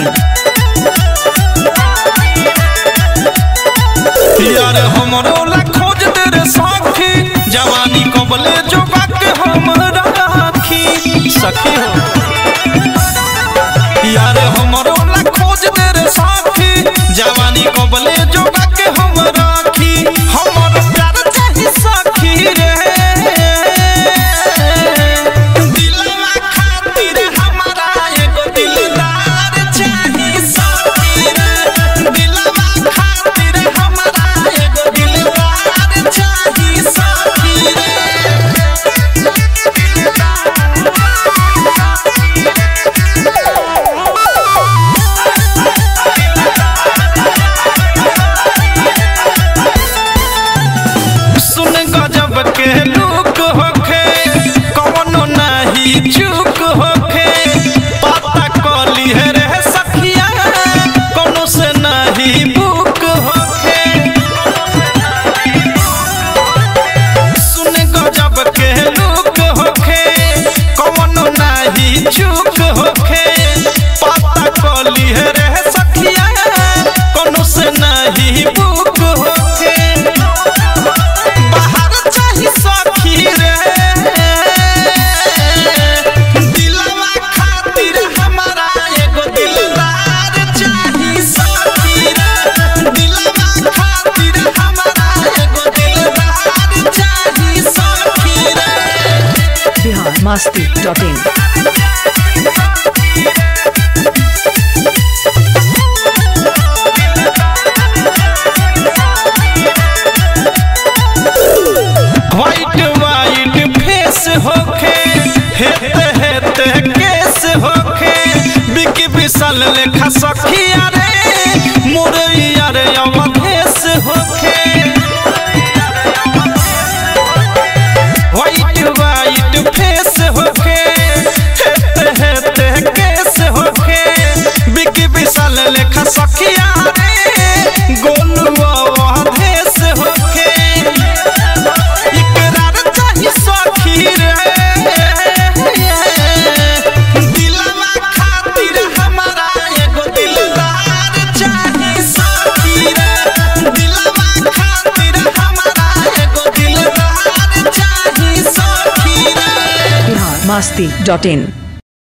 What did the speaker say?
masti.in. यार हमरो ला खोज दे रे सखी जवानी कबले जोगा के हम राखी सखी हो यार हमरो ला खोज दे रे सखी जवानी कबले जोगा के हम राखी हमर प्यार चाही सखी रे दिलवा खातिर हमारा एगो दिलदार चाही सखी रे दिलवा खातिर हमारा एगो दिलदार चाही सखी रे सुन गजब के लुक होखे कवनो नाही चूक होखे पता कली है रे सखिया कोनो से नाही बुक होखे सुन गजब के लुक होखे कवनो नाही चूक होखे पता कली है रे सखिया कोनो से नाही बुक होखे बाहर चाही सखी रे दिलवा खातिर हमारा एगो दिलदार चाही सखी रे दिलवा खातिर हमारा एगो दिलदार चाही सखी रे Bihar masti.in. White white face होखे हेते हेते केस होखे बिकी विशाल लेखा सखिया रे मुरैया रे अवधेश होखे व्हाइट व्हाइट फेस होखे हेते हेते केस होखे बिकी विशाल लेखा सखिया रे गोलू अवधेश होखे इकरार चाही सखी रे दिलवा खातिर हमारा एगो दिलदार चाही सखी रे दिलवा खातिर हमारा एगो दिलदार चाही सखी रे Bihar masti.in.